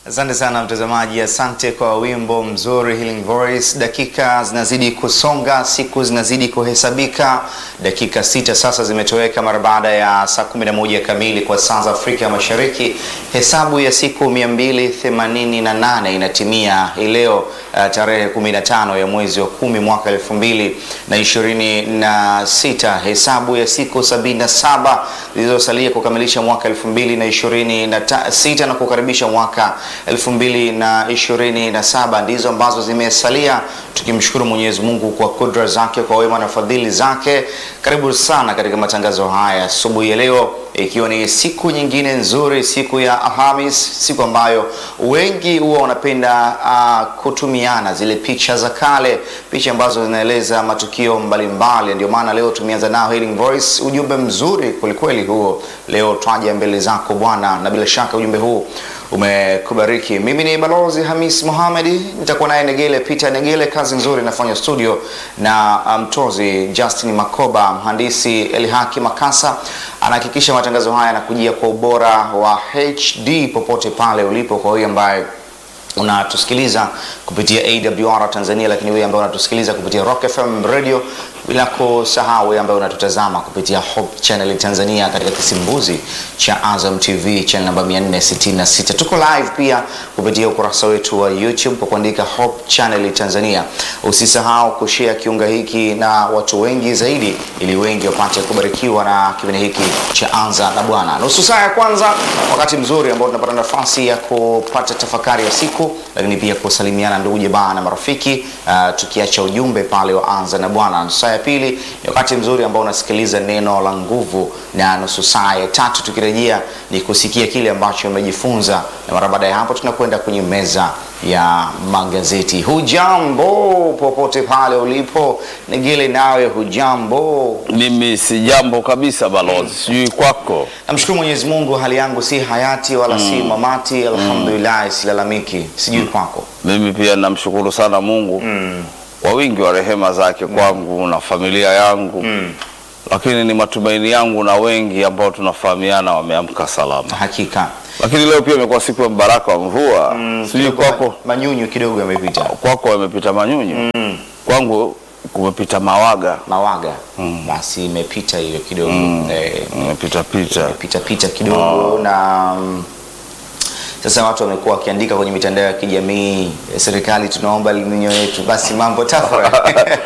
Asante sana mtazamaji, asante kwa wimbo mzuri Healing Voice. Dakika zinazidi kusonga, siku zinazidi kuhesabika. Dakika sita sasa zimetoweka mara baada ya saa 11 kamili kwa saa za Afrika Mashariki. Hesabu ya siku 288 inatimia hii leo uh, tarehe 15 ya mwezi wa kumi mwaka 2026. Hesabu ya siku 77 zilizosalia kukamilisha mwaka 2026 na kukaribisha mwaka 2027 ndizo ambazo zimesalia, tukimshukuru Mwenyezi Mungu kwa kudra zake, kwa wema na fadhili zake. Karibu sana katika matangazo haya asubuhi ya leo, ikiwa ni siku nyingine nzuri, siku ya Alhamis, siku ambayo wengi huwa wanapenda uh, kutumiana zile picha za kale, picha ambazo zinaeleza matukio mbalimbali. Ndio maana leo tumeanza nao Healing Voice, ujumbe mzuri kwelikweli huo. Leo twaja mbele zako Bwana, na bila shaka ujumbe huu umekubariki. Mimi ni Balozi Hamis Mohamed, nitakuwa naye Negele Peter Negele. Kazi nzuri nafanya studio na mtozi um, Justin Makoba, mhandisi Elihaki Makasa anahakikisha matangazo haya yanakujia kwa ubora wa HD popote pale ulipo. Kwa hiyo ambaye unatusikiliza kupitia AWR Tanzania, lakini wewe ambaye unatusikiliza kupitia Rock FM Radio, bila kusahau wewe ambaye unatutazama kupitia Hope Channel Tanzania katika kisimbuzi cha Azam TV channel namba 466. Tuko live pia kupitia ukurasa wetu wa YouTube kwa kuandika Hope Channel Tanzania. Usisahau kushare kiunga hiki na watu wengi zaidi, ili wengi wapate kubarikiwa na kipindi hiki cha Anza na Bwana. Nusu saa ya kwanza, wakati mzuri ambao tunapata nafasi ya kupata tafakari ya siku, lakini pia kusalimiana ndugu jamaa na marafiki uh, tukiacha ujumbe pale wa Anza na Bwana. Nusu saa ya pili ni wakati mzuri ambao unasikiliza neno la nguvu, na nusu saa ya tatu tukirejea ni kusikia kile ambacho umejifunza, na mara baada ya hapo tunakwenda kwenye meza ya magazeti. Hujambo popote pale ulipo, Negele, nawe hujambo? Mimi si jambo kabisa balozi, sijui kwako. Namshukuru Mwenyezi Mungu, hali yangu si hayati wala si mamati, alhamdulillah, silalamiki. Sijui kwako. Mimi pia namshukuru sana Mungu kwa wingi wa rehema zake kwangu na familia yangu lakini ni matumaini yangu na wengi ambao tunafahamiana wameamka salama. Hakika Lakini leo pia imekuwa siku ya mbaraka wa mvua, sijui kidogo kwako. manyunyu kidogo yamepita, Kwako yamepita manyunyu, kwangu kumepita mawaga, mawaga basi imepita hiyo kidogo eh, imepita pita. pita pita kidogo na mm, sasa watu wamekuwa wakiandika kwenye mitandao ya kijamii eh, serikali tunaomba eliminyo yetu, basi mambo tafura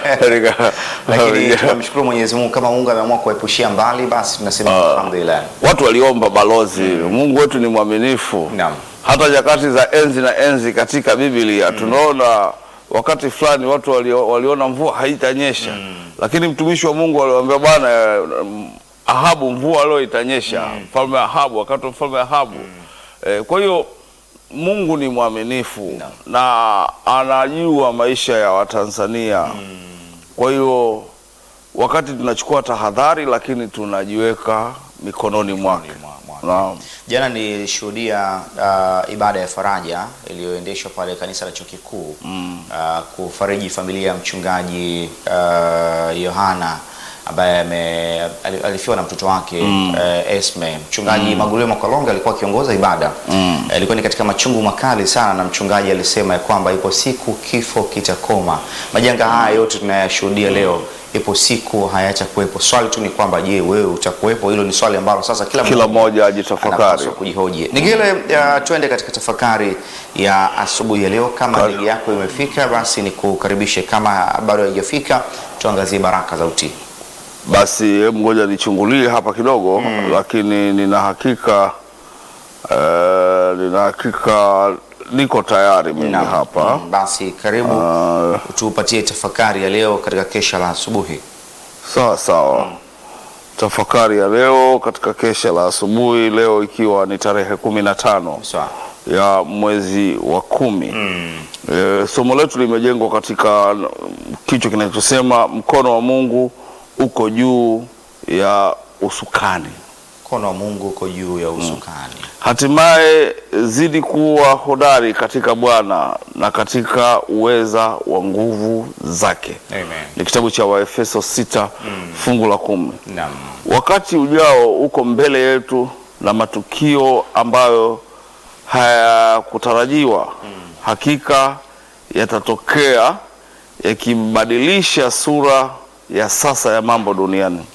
lakini tunamshukuru Mwenyezi Mungu, kama Mungu ameamua kuepushia mbali, basi tunasema alhamdulillah. Watu waliomba balozi, Mungu wetu ni mwaminifu. Naam. Hata nyakati za enzi na enzi katika Biblia tunaona wakati fulani watu walio, waliona mvua haitanyesha lakini mtumishi wa Mungu aliwaambia Bwana, mm, Ahabu mvua leo itanyesha, mfalme Ahabu, wakati wa mfalme Ahabu. Eh, kwa hiyo Mungu ni mwaminifu na anajua maisha ya Watanzania. Kwa hiyo wakati tunachukua tahadhari, lakini tunajiweka mikononi mwake. Naam. Jana nilishuhudia uh, ibada ya faraja iliyoendeshwa pale kanisa la chuo kikuu uh, kufariji familia ya mchungaji uh, Yohana ambaye ame- ali- alifiwa na mtoto wake uh, Esme. Mchungaji Magulio Makolonga alikuwa akiongoza ibada Eh, ilikuwa ni katika machungu makali sana, na mchungaji alisema ya kwamba ipo siku kifo kitakoma. Majanga haya yote tunayashuhudia leo, ipo siku hayatakuwepo. Swali tu ni kwamba, je, wewe utakuwepo? Hilo ni swali ambalo sasa kila Kila mmoja ajitafakari. anapaswa kujihoji. Nigele, uh, twende katika tafakari ya asubuhi ya leo. Kama Karibu. ndege yako imefika, basi ni kukaribishe. Kama bado haijafika, tuangazie baraka za utii. Basi hebu ngoja nichungulie hapa kidogo, lakini nina hakika eh, nina hakika niko tayari mimi Naam. hapa. Mm, Basi karibu Ah, tupatie tafakari ya leo katika kesha la asubuhi. sawa sawa. Tafakari ya leo katika kesha la asubuhi, leo ikiwa ni tarehe kumi na tano Sawa. ya mwezi wa kumi. E, somo letu limejengwa katika mm, kichwa kinachosema mkono wa Mungu uko juu ya usukani. Mkono wa Mungu uko juu ya usukani. Hatimaye zidi kuwa hodari katika Bwana na katika uweza wa nguvu zake. Amen. Ni kitabu cha Waefeso sita fungu la kumi. Naam. Wakati ujao uko mbele yetu na matukio ambayo hayakutarajiwa hakika yatatokea yakibadilisha sura ya sasa ya mambo duniani.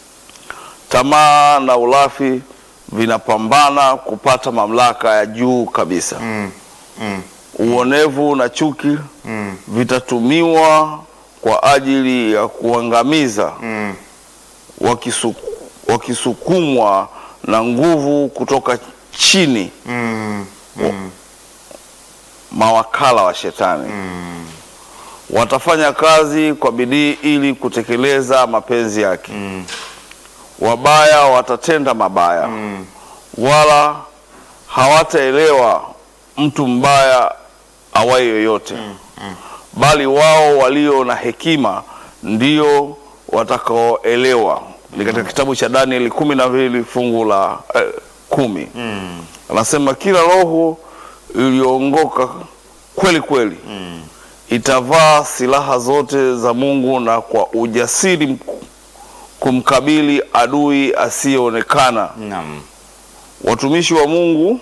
Tamaa na ulafi vinapambana kupata mamlaka ya juu kabisa. Mm. Mm. Uonevu na chuki Mm. vitatumiwa kwa ajili ya kuangamiza Mm. wakisu, wakisukumwa na nguvu kutoka chini, Mm. Mm. mawakala wa shetani watafanya kazi kwa bidii ili kutekeleza mapenzi yake. Mm. Wabaya watatenda mabaya, Mm. wala hawataelewa mtu mbaya awaye yoyote, bali wao walio na hekima ndio watakaoelewa. Ni katika kitabu cha Danieli kumi na mbili fungu la eh, kumi Mm. anasema kila roho iliyoongoka kweli kweli itavaa silaha zote za Mungu na kwa ujasiri mku- kumkabili adui asiyeonekana. Naam. Watumishi wa Mungu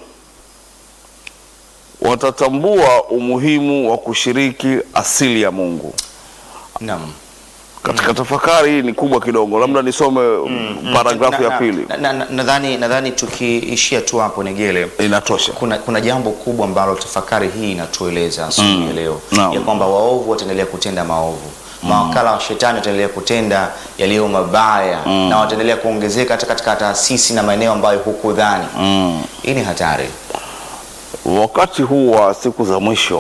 watatambua umuhimu wa kushiriki asili ya Mungu. Naam. Katika tafakari hii ni kubwa kidogo, labda nisome paragrafu Na- ya na- pili, na- na- Nadhani nadhani tukiishia tu hapo Negele, inatosha. kuna, kuna jambo kubwa ambalo tafakari hii inatueleza asubuhi ya leo Naam. ya kwamba waovu wataendelea kutenda maovu mawakala wa shetani wataendelea kutenda yaliyo mabaya na wataendelea kuongezeka hata katika taasisi na maeneo ambayo hukudhani. Mm. Hii ni hatari. Wakati huu wa siku za mwisho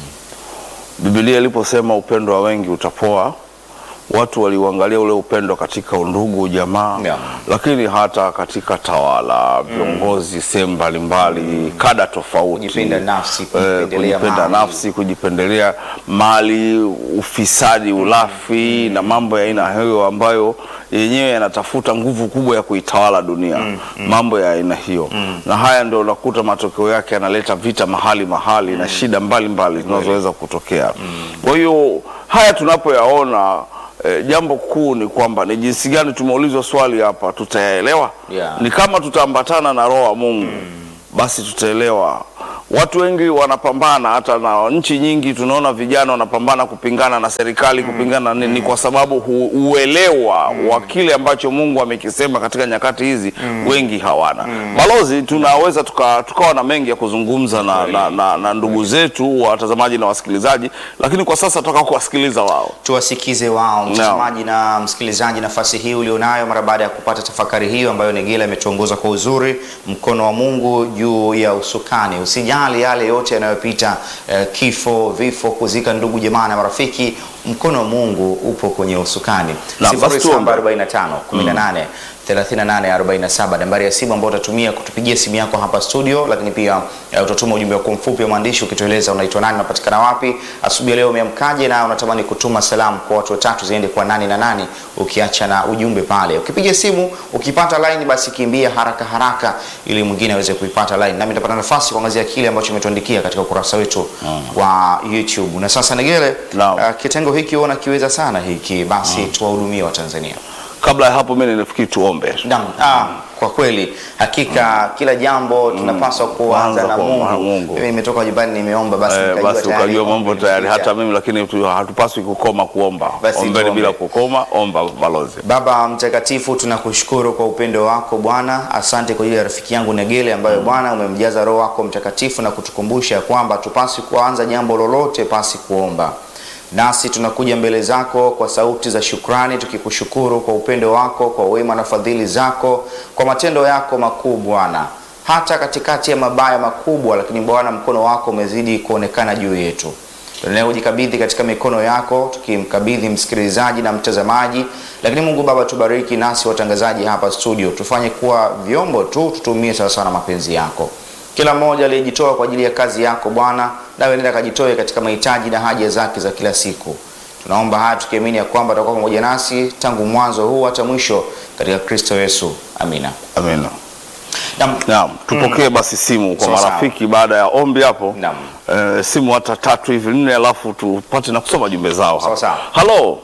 Biblia iliposema upendo wa wengi utapoa, watu waliuangalia ule upendo katika undugu, jamaa, Yeah. lakini hata katika tawala, viongozi sehemu mbalimbali, kada tofauti, Kujipenda nafsi, eh, kujipendelea kujipenda mali. nafsi, kujipendelea mali, ufisadi, ulafi na mambo ya aina hiyo ambayo yenyewe yanatafuta nguvu kubwa ya kuitawala dunia, mambo ya aina hiyo, na haya ndio unakuta matokeo yake yanaleta vita mahali mahali na shida mbalimbali zinazoweza kutokea. Kwa hiyo haya tunapoyaona eh, jambo kuu ni kwamba ni jinsi gani tumeulizwa swali hapa, tutayaelewa? Yeah. Ni kama tutaambatana na roho wa Mungu basi tutaelewa. Watu wengi wanapambana, hata na nchi nyingi tunaona vijana wanapambana kupingana na serikali, kupingana na nini, ni kwa sababu hu, uelewa wa kile ambacho Mungu amekisema katika nyakati hizi wengi hawana. Balozi, tunaweza tuka- tukawa na mengi ya kuzungumza na, na, na, na ndugu zetu watazamaji na wasikilizaji, lakini kwa sasa tutaka kuwasikiliza wao. tuwasikize wao mtazamaji na msikilizaji, nafasi hii ulionayo mara baada ya kupata tafakari hiyo ambayo Negela imetuongoza kwa uzuri, mkono wa Mungu juu ya usukani. Usijali yale yote yanayopita, eh, kifo, vifo, kuzika ndugu jamaa na marafiki, mkono wa Mungu upo kwenye usukani. Na, basi tuombe. 0745 18 3847 nambari ya simu ambayo utatumia kutupigia simu yako hapa studio, lakini pia eh, utatuma ujumbe wako mfupi wa maandishi ukitueleza unaitwa nani, unapatikana wapi, asubuhi ya leo umeamkaje, na unatamani kutuma salamu kwa watu watatu ziende kwa nani na nani, ukiacha na ujumbe pale. Ukipiga simu ukipata line, basi kimbia haraka haraka ili mwingine aweze kuipata line, nami nitapata nafasi kuangazia kile ambacho umetuandikia katika ukurasa wetu wa YouTube. Na sasa Negele, Naam. eh, kitengo hiki huona kiweza sana hiki, basi tuwahudumie Watanzania. Kabla ya hapo, mimi ninafikiri tuombe. Naam, ah, kwa kweli hakika kila jambo tunapaswa kuanza Kuanza na kwa Mungu. Mungu. Mimi nimetoka nyumbani nimeomba basi Eh, nikajua basi tayari ukajua mambo ombi tayari, limekwisha. hata mimi lakini tu- hatupaswi kukoma kuomba. Basi Ombeni tuombe. bila kukoma, omba balozi. Baba mtakatifu, tunakushukuru kwa upendo wako Bwana. Asante kwa ajili ya rafiki yangu Negele ambayo Bwana umemjaza Roho wako Mtakatifu na kutukumbusha ya kwamba tupasi kuanza jambo lolote pasi kuomba. Nasi tunakuja mbele zako kwa sauti za shukrani, tukikushukuru kwa upendo wako, kwa wema na fadhili zako, kwa matendo yako makuu Bwana, hata katikati ya mabaya makubwa, lakini Bwana mkono wako umezidi kuonekana juu yetu tunayojikabidhi katika mikono yako, tukimkabidhi msikilizaji na mtazamaji. Lakini Mungu Baba, tubariki nasi watangazaji hapa studio, tufanye kuwa vyombo tu, tutumie sawasawa na mapenzi yako. Kila mmoja aliyejitoa kwa ajili ya kazi yako Bwana, nawe nenda akajitoe katika mahitaji na haja zake za kila siku. Tunaomba haya tukiamini ya kwamba atakuwa pamoja nasi tangu mwanzo huu hata mwisho, katika Kristo Yesu, amina. Amina. Naam. Naam, tupokee basi simu kwa Sawa, sawa. marafiki baada ya ombi hapo. Naam. Eh, simu hata tatu hivi nne, alafu tupate na kusoma jumbe zao Sawa, hapa. sawa. Halo.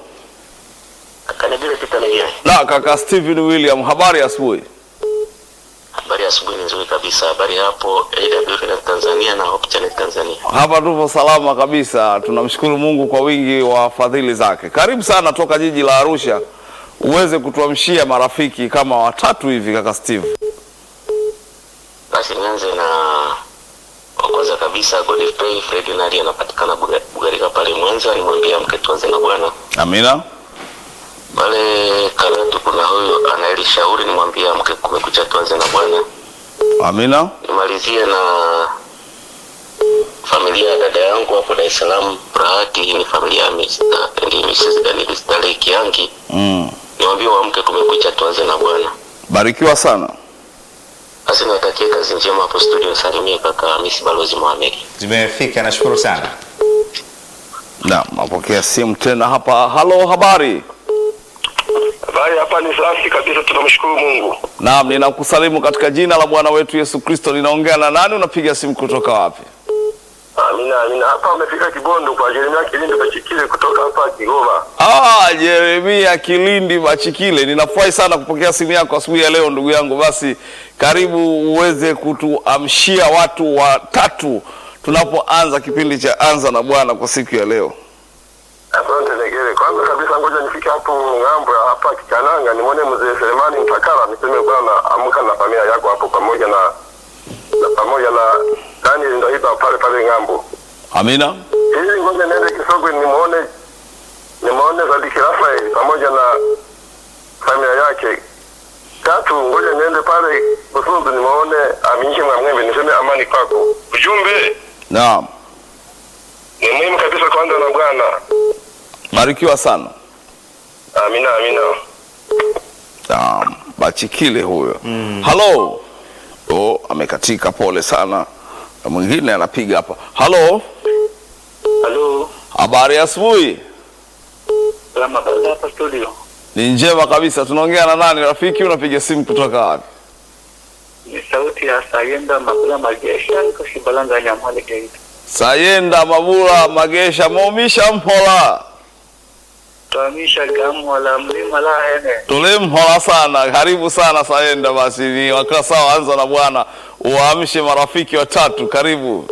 Kanigile Peter Negere. Na kaka Steven William, habari ya asubuhi. Habari habari asubuhi ni nzuri kabisa. Habari hapo AWR Tanzania na Hope Channel Tanzania. Hapa tupo salama kabisa, tunamshukuru Mungu kwa wingi wa fadhili zake. Karibu sana toka jiji la Arusha uweze kutuamshia marafiki kama watatu hivi, kaka Steve. Basi nianze na wa kwanza kabisa Godfrey Fred Nari anapatikana Buga- Bugarika pale Mwanza, nimwambia mke tuanze na Bwana. Amina. Pale Karatu kuna huyu anaelishauri, nimwambia mke kumekucha tuanze na Bwana. Amina. Nimalizie na familia ya dada yangu hapo Dar es Salaam Rahati. Hii ni familia ya Mr. and Mrs. Daniel Stanley Kiangi. Mm. Niwaambie waamke, kumekucha tuanze na Bwana. Barikiwa sana. Basi niwatakie kazi njema hapo studio. Salimie kaka Hamisi Balozi Mohamed. Zimefika, nashukuru sana. Na napokea simu tena hapa. Halo, habari? Habari hapa ni safi kabisa, tunamshukuru Mungu. Naam, ninakusalimu katika jina la Bwana wetu Yesu Kristo. Ninaongea na nani? Unapiga simu kutoka wapi? Amina, amina. Hapa amefika Kibondo kwa Jeremia Kilindi Bachikile kutoka hapa Kigoma. Ah, Jeremia Kilindi Machikile, ninafurahi sana kupokea simu yako asubuhi ya leo ndugu yangu. Basi karibu uweze kutuamshia watu watatu tunapoanza kipindi cha Anza na Bwana kwa siku ya leo. Asante Negere. Kwanza kabisa, ngoja nifike hapo ng'ambo ya hapa Kikananga, nimwone mzee Selemani Mtakala, niseme bwana, amka na familia yako hapo pamoja na, na pamoja na Daniel Ndahiba pale pale ng'ambo. Amina. Ili ngoja niende Kisogwe nimwone nimwone Sadiki Rafael pamoja na familia yake. Tatu, ngoja niende pale Busunzu nimwone Aminyike Mwamwembe, niseme amani kwako. Ujumbe Naam. ni muhimu kabisa kwanza na Bwana. Barikiwa sana. Amina, amina. Naam, Bachikile huyo. Halo. Oh, amekatika pole sana. Na mwingine anapiga hapa. Halo. Halo, Habari ya asubuhi. salama kabisa hapa studio. Ni njema kabisa. Tunaongea na nani rafiki? Unapiga simu kutoka wapi? Ni sauti ya Sayenda Makula Magesha, niko Shibalanga Nyamwale Geita. Sayenda Mabula Magesha Momisha Mhola. Tuhamisha gamu la mlima la hene. Tulimhola sana. Karibu sana Sayenda basi ni wakati sawa anza na Bwana. Uamshe marafiki watatu. Karibu.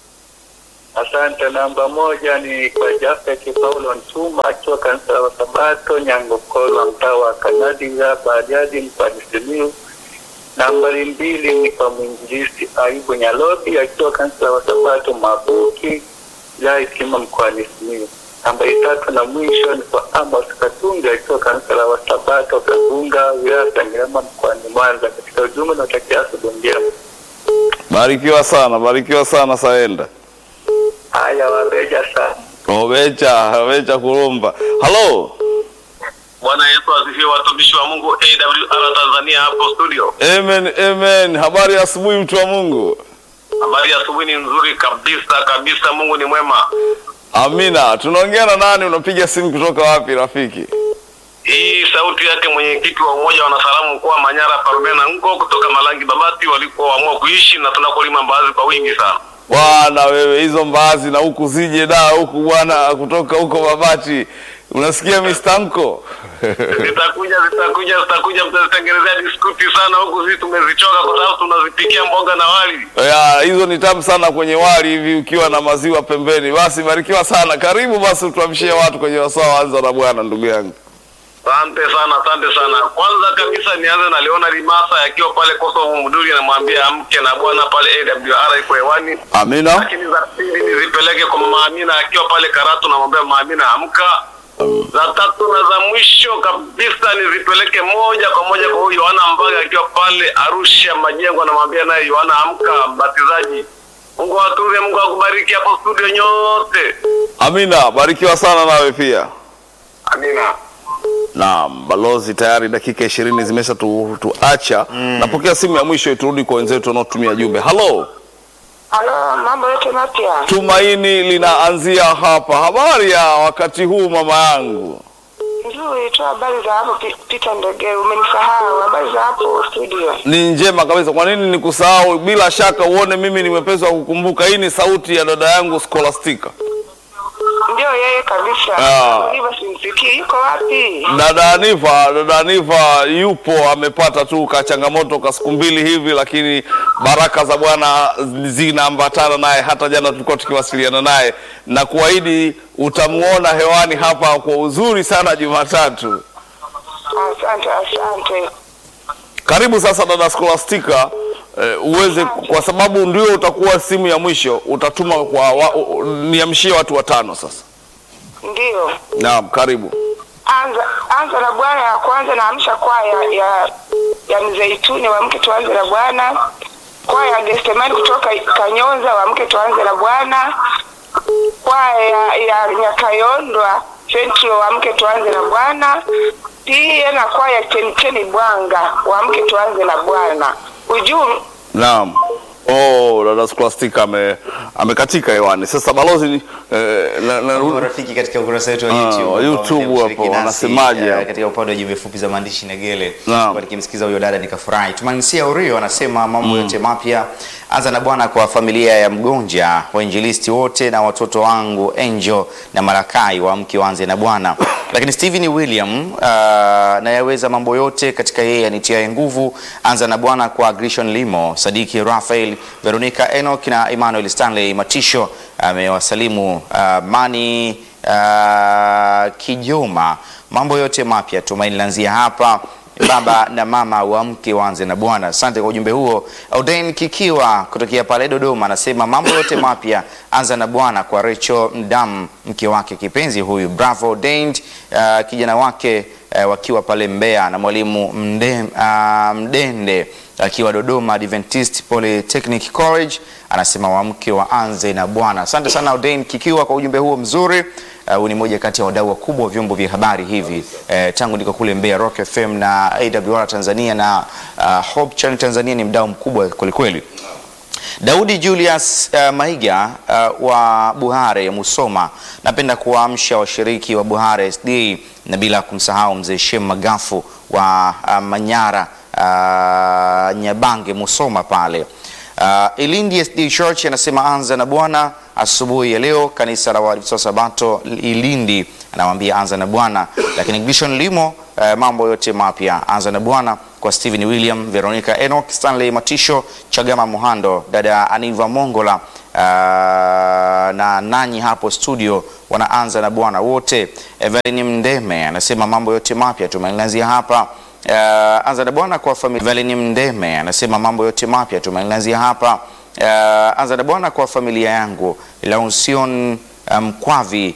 Asante. Namba moja ni kwa Jafet Paulo Ntuma akiwa kanisa la Sabato Nyangokolo, mtaa wa Kanadiga Bariadi mkoani Simiyu. Nambari mbili ni kwa mwinjilisti Ayubu Nyalobi akiwa kanisa la Sabato Mabuki wilaya Itima mkoani Simiyu. Nambari tatu na mwisho ni kwa Amos Katunga akiwa kanisa la Wasabato Kagunga wilaya ya Sengerema mkoani Mwanza. Katika ujumbe na utakia asubuhi njema. Barikiwa sana. Barikiwa sana Sayenda. Haya, wabeja sana. Obecha, obecha kurumba. Halo. Bwana Yesu asifiwe, watumishi wa Mungu AWR Tanzania hapo studio. Amen, amen. Habari ya asubuhi mtu wa Mungu. Habari ya asubuhi ni nzuri kabisa kabisa, Mungu ni mwema. Amina. Tunaongea na nani? Unapiga simu kutoka wapi rafiki? Hii sauti yake mwenyekiti wa umoja wa wanasalamu mkoa wa Manyara Parmena Ngo kutoka Malangi Babati walikoamua kuishi na tunakolima mbaazi kwa wingi sana. Bwana wewe, hizo mbaazi na huku zije da huku bwana, kutoka huko Babati, unasikia mistanko Zitakuja zitakuja zitakuja, mtazitengenezea diskuti sana huku, sisi tumezichoka kwa sababu tunazipikia mboga na wali. ya hizo ni tamu sana kwenye wali hivi ukiwa na maziwa pembeni. Basi barikiwa sana, karibu basi utuamshie watu kwenye wasaa anza na Bwana, ndugu yangu. Asante sana, asante sana. Kwanza kabisa nianze na Leona Limasa akiwa pale Kosovo Muduri, namwambia amke na bwana pale AWR iko hewani. Amina. Lakini za pili nizipeleke kwa mama Amina akiwa pale Karatu, namwambia mama Amina amka. Za tatu na za mwisho kabisa nizipeleke moja kwa moja kwa huyu Yohana Mbaga akiwa pale Arusha Majengo, namwambia naye Yohana amka, mbatizaji. Mungu awatunze, Mungu akubariki hapo studio nyote. Amina, barikiwa sana nawe pia. Amina. Naam, balozi tayari dakika ishirini zimesha tu, tuacha. Napokea simu ya mwisho turudi kwa wenzetu wanaotumia jumbe. Halo, Halo, mambo yote mapya? tumaini linaanzia hapa. Habari ya wakati huu mama yangu? Nzuri tu. Habari za hapo Pi- Peter Ndege, umenisahau. Habari za hapo studio? Ni njema kabisa. Kwa nini nikusahau? Bila shaka uone mimi ni mwepesi wa kukumbuka. Hii ni sauti ya dada yangu Scholastica. Ndio Ndio yeye kabisa. Ah. Hivyo simsikii, yuko wapi? Dada Anifa, dada Anifa yupo amepata tu ka changamoto ka siku mbili hivi, lakini baraka za Bwana zinaambatana naye. Hata jana tulikuwa tukiwasiliana naye na kuahidi utamuona hewani hapa kwa uzuri sana Jumatatu. Asante, asante. Karibu sasa dada Scholastica, eh, uweze kwa sababu ndio utakuwa simu ya mwisho, utatuma kwa wa, u- niamshie watu watano sasa. Ndio. Naam, karibu. Anza anza na Bwana ya kwanza naamsha kwaya ya ya Mzeituni wamke tuanze na Bwana. Kwaya ya Gestemani kutoka Kanyonza wamke tuanze na Bwana. Kwaya ya, ya Nyakayondwa Central wamke tuanze na Bwana. Pia na kwaya ya Chemchemi Bwanga wamke tuanze na Bwana. Ujumbe Naam. Oh, dada Scholastica ame amekatika hewani. Sasa balozi eh, na, na, Marafiki katika ukurasa wetu wa Ah, YouTube, wa ambao YouTube wameendelea kushiriki hapo, nasi, wanasemaje eh, hapo? katika upande wa jumbe fupi za maandishi Negele. Naam. Kwa nikimsikiza huyo dada nikafurahi. Tumanisia Urio anasema mambo yote mapya. Anza na Bwana kwa familia ya Mgonja, wainjilisti wote na watoto wangu Angel na Marakai waamke waanze na Bwana. Lakini Stephen William uh, nayaweza mambo yote katika yeye anitiaye nguvu. Anza na Bwana kwa Grishon Limo, Sadiki Raphael, Veronica Enoch na Emmanuel Stanley Matisho amewasalimu uh, Mani uh, Kijoma. Mambo yote mapya tumaini lanzia hapa baba na mama waamke waanze na Bwana. Asante kwa ujumbe huo. Auden Kikiwa kutokea pale Dodoma anasema mambo yote mapya anza na Bwana kwa Rachel Mdam, mke wake kipenzi huyu. Bravo Auden, uh, kijana wake uh, wakiwa pale Mbeya na mwalimu Mde, uh, Mdende akiwa Dodoma Adventist Polytechnic College anasema waamke waanze na Bwana. Asante sana Auden Kikiwa kwa ujumbe huo mzuri. Uh, huyu ni moja kati ya wadau wakubwa wa vyombo vya habari hivi eh, tangu niko kule Mbeya Rock FM na AWR Tanzania na uh, Hope Channel Tanzania ni mdau mkubwa kwelikweli. Daudi Julius uh, Maiga uh, wa Buhare Musoma, napenda kuwaamsha washiriki wa Buhare SD na bila kumsahau mzee Shem Magafu wa uh, Manyara uh, Nyabange Musoma pale. Uh, Ilindi SD Church anasema anza na Bwana asubuhi ya leo. Kanisa la Waadventista wa Sabato Ilindi anawambia anza na Bwana, lakini Gishon Limo uh, mambo yote mapya anza na Bwana kwa Stephen William, Veronica Enoch, Stanley Matisho, Chagama Muhando, dada Aniva Mongola uh, na nanyi hapo studio wanaanza na Bwana wote. Evelyn Mndeme anasema mambo yote mapya tumeanzia hapa Uh, anza na Bwana kwa familia. Evelyn Mndeme anasema mambo yote mapya tumeanzia hapa. Uh, anza na Bwana kwa familia yangu Lausion Mkwavi